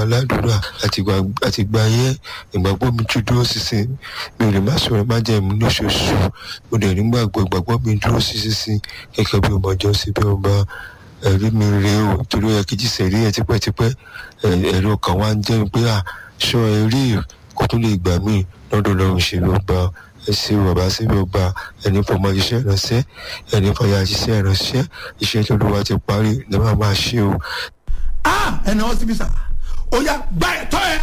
aládùúrà àti gbà yẹn ìgbàgbọ́ mi tún dúró sísìn mi ò lè má sọ̀rọ̀ má jẹ́ ìmú lóṣooṣù mo dẹ̀ nígbàgbọ́ ìgbàgbọ́ mi dúró sísìn gẹ́gẹ́ bí ọmọ ọjọ́ sí bí ọba ẹ̀rí mi rèé o torí ẹ kìí ṣe rí ẹ tipẹ́tipẹ́ ẹ̀rọ kan wá ń jẹ́ pé à sọ ẹ̀rí kó tó lè gbà mí lọ́dọ̀ lọ́run ṣe ló gba ẹsẹ bàbá sí ló gba ẹni fọmọ iṣẹ́ ìránṣẹ́ ẹni fọyà iṣẹ́ ìránṣẹ́ iṣẹ́ tó ló wá ti parí ní máa máa ṣe o. ẹni wọn síbi sá ó yá gba ẹ̀tọ́ ẹ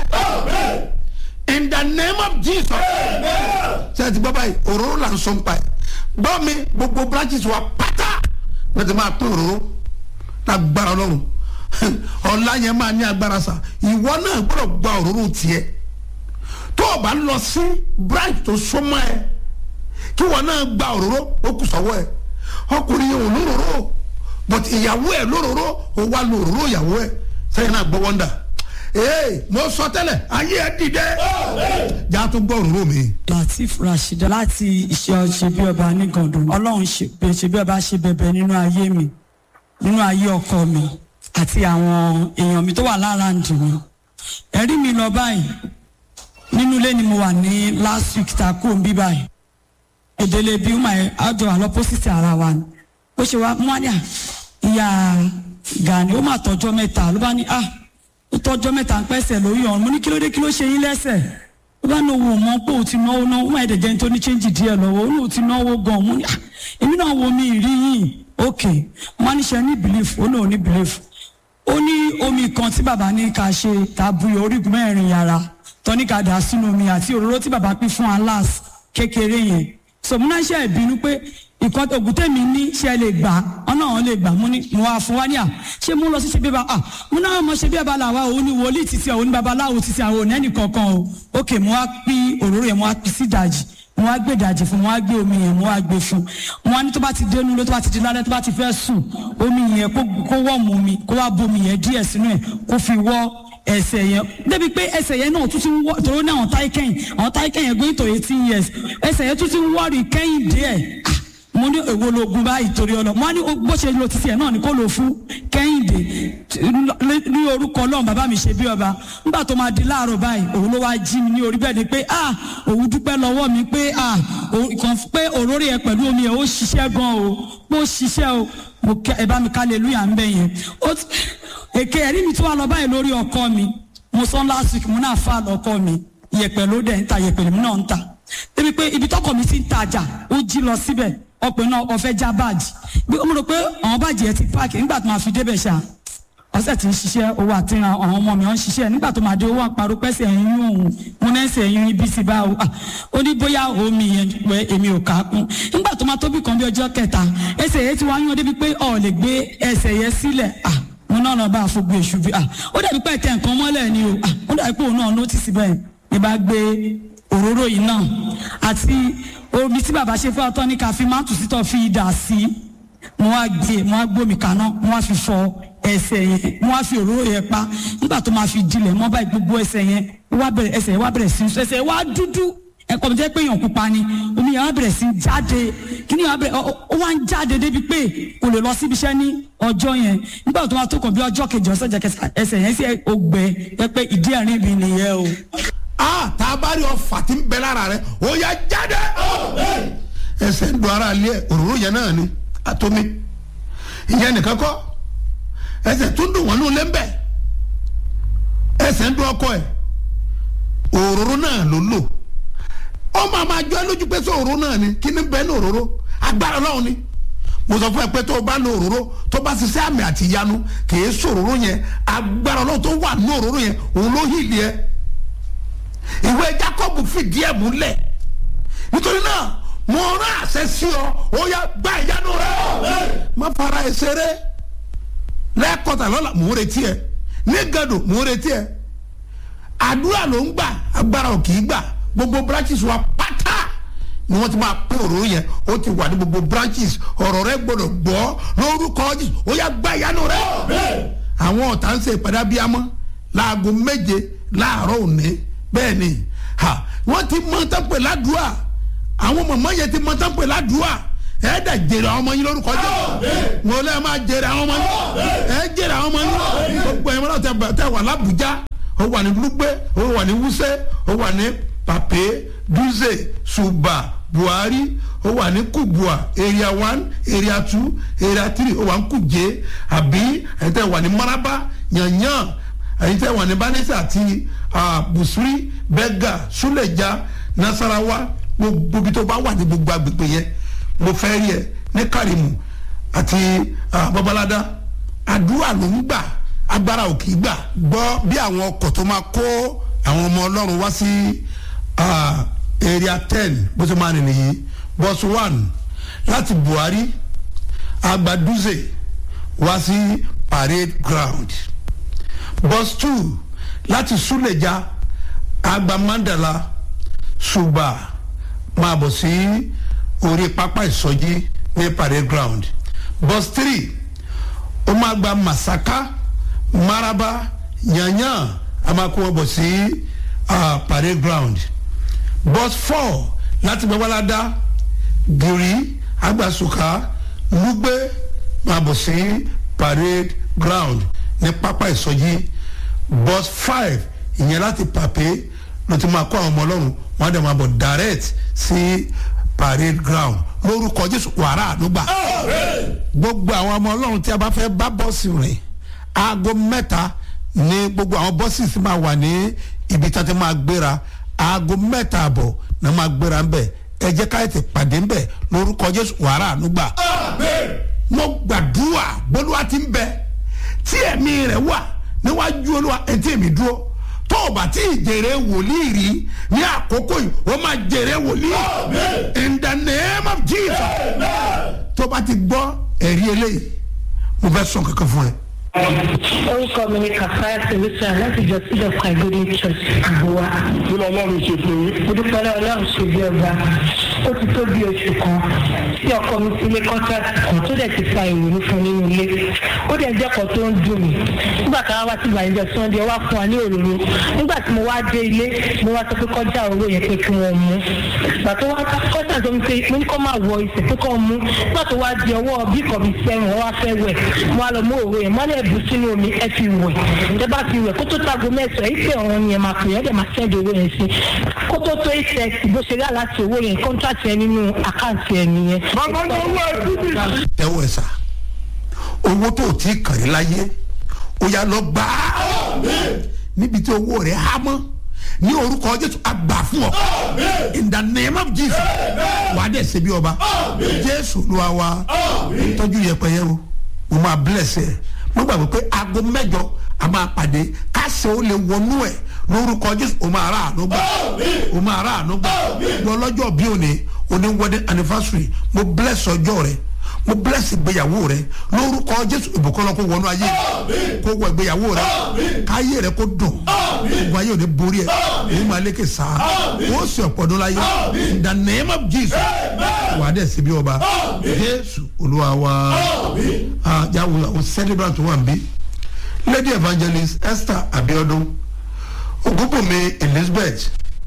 in the name of jesus ṣe ti gbọ́ báyìí òróró là ń sọ nípa ẹ̀ gbọ́ mi gbogbo branches wa pátá wọ́n ti máa pín òróró lágbára ọlọ́run ọ̀la yẹn máa ní agbára sa ìwọ náà gbọ́dọ̀ gba òróró tiẹ̀ tó o bá lọ sí branch tó súnmọ́ ẹ kí wọn náà gba òróró ó kù sọ́wọ́ ẹ ọkùnrin yẹn ò lóróró but ìyàwó ẹ lóróró ó wá lo òróró ìyàwó ẹ sẹ́yìn náà gbọ́ wọ́ndà ee mo sọ tẹ́lẹ̀ ayé ẹ dìde jà tó gbọ́ òróró mi. latif rasheeda láti iṣẹ́ ṣebí ọba nígàndùn ọlọ́run ṣebí ọba ṣe bẹ̀bẹ̀ nínú ayé mi nínú ayé ọkọ mi àti àwọn èèyàn mi tó wà lára ǹdì mi ẹ̀rí mi lọ báyìí nínú ilé ni mo wà ní last week ta kó n bí báyìí ìdílé bí wọn ẹ àjọ àlọ pósìtì ara wa ni ó ṣe wá mú àníà ìyá Gani ó mà tọjọ́ mẹ́ta ló bá ní ah ó tọjọ́ mẹ́ta ń pẹ́sẹ̀ lórí ọ̀run mo ní kí ló dé kí ló ṣe yín lẹ́sẹ̀ ó bá ní owó mọ́ pé ó ti náwó náwó ó mà ẹ̀dẹ̀ jẹ́ ní tó ní chẹ́ǹjì díẹ̀ lọ́wọ́ ó ní ó ti náwó gan mo ní ah èmi náà wo mi rí yìí ok wọn ní ṣe ní belief ó ní ò ní belief ó ní omi kan tí bàbá ní ká ṣe tàbí orígun mẹ́rin yàrá tọ́níkà dà sínú omi àti òróró tí bàbá pín fún alas kékeré yẹn sọmúnáṣẹ́ ìbínú pé ìkan ògùn tèmi ní ṣe lè gbà ọ̀nà àwọn lè gbà mú ní mo wá fún wa ní à ṣé mo lọ sí ṣe bí ba à mo náà mo ṣe bí ẹ̀bá làwa òun ni wòlíì títí òun ní babaláwo títí àwọn òun ẹnì kankan o ókè mo wá pín òróró yẹn mo wá pín sí ìdajì mo wá gbé ìdajì fún mo wá gbé omi yẹn mo wá gbé fún mo wá ní tó bá ti dénú ló tó bá ti di lálẹ́ tó bá ti fẹ́ sùn omi yẹn kó wọ́ mu mi kó wá bomi yẹn díẹ̀ sínú ẹ̀ kó fi wọ́ ẹsẹ̀ yẹn débi pé ẹsẹ̀ yẹn náà tún ti ń wọ́ tòun náà àwọn táyé kẹ́yìn àwọn táyé kẹ́yìn going to eighteen years ẹsẹ̀ yẹn tún ti ń wọ́ọ̀rì kẹ́yìn díẹ̀ mo ní èwo lóògùn báyìí torí ọlọ mo ní bó ṣe lo títí ẹ náà ni kó lò fún kẹ́hìndé ní orúkọ ọlọ́run bàbá mi ṣe bí ọba nígbà tó máa di láàárọ̀ báyìí òun ló wá jí mi ní orí bẹ́ẹ̀ ni pé ah òun dúpẹ́ lọ́wọ́ mi pé ah kàn pé òróró yẹn pẹ̀lú omi yẹn ó ṣiṣẹ́ gan o pé ó ṣiṣẹ́ o mo kẹ ẹ bá mi ká lélúyà ń bẹ yẹn èké ẹ̀rí mi tó wà lọ báyìí lórí ọkọ mi mo sọ last week mo náà fà lọkọ mi yẹ̀pẹ̀ ló dẹ̀ ń ta yẹ̀pẹ̀ lèmi náà ń ta débi pé ibi tọkọ mi ti ń tajà ó jí lọ síbẹ̀ ọpẹ náà ọfẹ já báàjì bí mo rò pé àwọn báàjì ẹ ti páàkì nígbà tó máa fi débẹ̀ ṣá ọ̀sẹ̀ tí ń ṣiṣẹ́ owó àti àwọn ọmọ mi ọ̀ ń ṣiṣẹ́ nígbà tó máa dé owó àparò pẹ́sẹ̀ ẹ̀yìn òun mo náà ń ṣe ẹ̀yìn ibi sí bá o ó ní bóyá omi yẹn pé èmi ò kà á kún nígbà tó máa tóbi kan bí ọjọ́ kẹta ẹsẹ̀ yẹn ti wá yún débi pé ọ̀ lè gbé ẹsẹ̀ yẹn sílẹ̀ mo náà lọ bá a fún gbé èṣù bí ó dàbí pé ẹ̀tẹ̀ nǹkan mọ́lẹ̀ ni o ó dàbí pé òun náà nọ́tìsì bẹ́ẹ̀ ni bá gbé òróró yìí náà àti omi tí bàbá ṣe fún ọtọ ní ká fi máa tù sítọ fi dà sí mo wá gbé mo wá gbómi kaná mo wá fi fọ ẹsẹ̀ yẹn mo wá fi òróró yẹn pa nígbà tó máa fi dilẹ̀ mọ́ báyìí gbogbo ẹsẹ̀ yẹn wá bẹ̀rẹ̀ ẹsẹ̀ yẹn wá bẹ̀rẹ̀ sí ẹsẹ̀ yẹn wá dúdú ẹ̀kọ́ mi jẹ́ pé èèyàn pupa ni omi yẹn wá bẹ̀rẹ̀ sí jáde kíní yẹn wá bẹ̀rẹ̀ ó wá ń jáde débi pé kò lè lọ síbi iṣẹ́ ní ọjọ́ yẹn nígbà tó wá tó kàn bí ọjọ́ kejì ọ̀sẹ̀ jẹ́ ẹsẹ̀ yẹn sí ògbẹ́ ẹ pé ìdí ẹ̀rín mi nìyẹn o a tá a bá rí ọfà tí ń bẹ lára rẹ ó yá jáde ẹsẹ̀ ń do ara lé òróró yẹn náà ni àtomi ìyẹn nìkan kọ́ ẹsẹ̀ tún dùn wọ́n ní olé ń bẹ̀ ẹsẹ̀ ń dún ọkọ ẹ̀ òróró náà ló lò ó máa máa jọ ẹ lójú pé sọ òróró náà ni kí ni bẹ́ẹ̀ ní òróró agbára Ọlọ́run ni mo sọ fún ẹ pé tó o bá lo òróró tó bá ṣiṣẹ́ àmì àti ìyanu kì í sọ òróró yẹn agbára Ọlọ́run tó wà ní òróró yẹn òun ló hìlì ẹ ìwé Jákọ́bù fìdí ẹ̀ múlẹ̀ nítorí náà mo rán àṣẹ sí ọ ó yá gba ìyanu rẹ má fara ẹ ṣeré lẹ́ẹ̀kọ́tà lọ́la mò ń retí ẹ ní gàdò mò ń retí ẹ àdúrà ló ń gbà agbára ò kì í gbà gbogbo branches wa pátá ni wọ́n ti máa pín òróró yẹn ó ti wà ní gbogbo branches ọ̀rọ̀ rẹ gbọ́dọ̀ gbọ́ lórúkọ Jésù ó yá gba ìyanu rẹ àwọn ọ̀tá ń ṣe ìpàdé abiyamọ láago méje láàárọ̀ òní bẹ́ẹ̀ ni ha wọ́n ti mọ tán pè ládùúà àwọn mọ̀mọ́ yẹn ti mọ tán pè ládùúà ẹ dẹ̀ jèrè àwọn ọmọ yín lórúkọ jẹ́ wọn lè máa jèrè àwọn ọmọ yín ẹ jèrè àwọn ọmọ yín gbogbo ẹ̀yin mọ́tò tẹ wà lábùjá ó wà ní lugbe ó wà ní wuse ó wà ní pape duze suba buhari ó wà ní kubua area one area two area three ó wà ní kuje àbí ẹ̀yin tẹ́ wà ní maraba yanyan ẹ̀yin tẹ́ wà ní banisa àti ah, busuri bẹ́gà suleja nasarawa gbogbo ibi tó bá wà ní gbogbo agbègbè yẹn mo fẹ́ rí ẹ ní karimu àti ah, babalada àdúrà ló ń gbà agbára ò kì í gbà gbọ́ bí àwọn ọkọ̀ tó máa kó àwọn ọmọ ọlọ́run wá sí ah, area ten bó ṣe máa rìn nìyí bus one láti buhari agbaduze wá sí parade ground bus two láti suleja agba mandala suba máa bọ̀ sí orí pápá ìsọjí ní parade ground bus three ó máa gba masaka maraba yanyan a máa kó wọn bọ̀ sí ah, parade ground bus four láti babalada giri agbasuka lugbe máa bọ̀ sí parade ground ní pápá ìsọjí bus five ìyẹn láti pàpé ló ti máa kó àwọn ọmọ ọlọ́run wọn á dẹ̀ máa bọ̀ direct sí parade ground lórúkọ jésù wàrà ànúgbà gbogbo àwọn ọmọ ọlọ́run tí a bá fẹ́ bá bọ́ọ̀sì rìn aago mẹ́ta ní gbogbo àwọn bọ́ọ̀sì sì máa wà ní ibi tí a ti máa gbéra aago mẹ́ta àbọ̀ náà máa gbéra ń bẹ̀ ẹ jẹ́ ká ètè pàdé ń bẹ̀ lórúkọ jésù wàrà ànúgbà mo gbàdúrà bólúwa ti ń bẹ tí ẹ̀mí rẹ̀ wà níwájú olúwa ẹ̀ tí èmi dúró tó o bá tí ì jèrè wòlíì rí ní àkókò yìí o máa jèrè wòlíì in the name of jesus tó o bá ti gbọ́ ẹ̀rí eléyìí mo fẹ́ sọ kankan fún ẹ. orúkọ mi ni kàfáyà solution láti jọ sílẹ̀ fún àgbélé church àbúwá. kí ló ọlọ́run ṣe fún yín. mo dúpẹ́ lọ́wọ́ ọlọ́run ṣe bí ọba ó ti tó bí oṣù kan tí ọkọ mi ti lé kọ́ńtàkì kan tó dẹ̀ ti fa ìrònú fún nínú ilé ó dẹ̀ jẹ́ kan tó ń dùn mí nígbà kan wá sí ìbànújẹ́ sunday wá fún wa ní òróró nígbà tí mo wá dé ilé mo wá sọ pé kọjá òróró yẹn pé kí wọ́n mú ìgbà tó wá kọ́ńtà tó ń pè mo ní kó máa wọ ìsẹ̀ pé kó mú nígbà tó wá di ọwọ́ bí kò bí sẹ́yìn wọ́n wá fẹ́ wẹ̀ mo wá lọ mú òróró yẹn mọ́lẹ̀ bù sínú omi ẹ fi wẹ̀ ẹ bá fi wẹ̀ kó tó tago mẹ́sàn-án ìpè ọ̀run yẹn máa pè é dẹ̀ máa sẹ́ndì owó yẹn sí kó tó tó ìṣẹ́ bó ṣe rí aláṣẹ owó yẹn kọ́ńtàtì ẹ nínú àkáǹtì ẹ nìyẹn. bàbá ní owó ẹ dúdú. tẹ́wọ́ ẹ̀ sà owó tó o ti kàrí láyé ó yá lọ gbà á níbi tí owó rẹ̀ há mọ́ ní orúkọ jésù àgbà fún ọ in the name of jesus wà á dẹ̀ ṣe bí ọba jésù ló wá wá tọ́jú yẹpẹyẹ o mo máa bless ẹ mo gbàgbọ́ pé aago mẹ́jọ a máa pàdé káṣẹ́ ó lè wọnú ẹ̀ lórúkọ jésù o máa rà àánú gbà o máa rà àánú gbà lọ lọ́jọ́ bí òní òní wedding anniversary mo bless ọjọ́ rẹ mo bless ìgbéyàwó rẹ lórúkọ jésù ìbùkún lọ kó wọnú ayé kó wọ ìgbéyàwó rẹ káyé rẹ kó dùn gbogbo ayé òní borí ẹ èyí máa lékè sáà wọ́n sì ọ̀pọ̀dún láyé in the name of jesus wà á dẹ̀ sí bí ọba jésù olúwa wa jáwé àwọn celebrant wà ń bí lady evangelist esther abiodun ogunbunmi elizabeth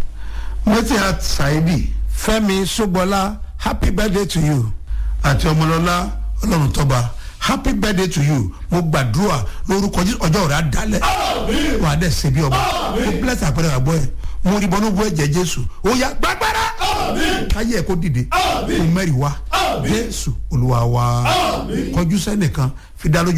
metihat saidi fẹmi sogbọlá happy birthday to you àti ọmọlọlá ọlọrun tọba happy birthday to you mo gbàdúrà lórúkọ jésù ọjọ́ rẹ̀ á dalẹ̀ wà á dẹ̀ ṣe bí ọba mo bless àpẹẹrẹ àgbọ̀ ẹ̀ mo rí bọ́nú bọ́ ẹ̀jẹ̀ jésù ó yá gbàgbára káyé ẹ̀ kó dìde kó mẹ́rìí wá jésù olúwa wa kọjú sẹ́nìkan fi dá lójú.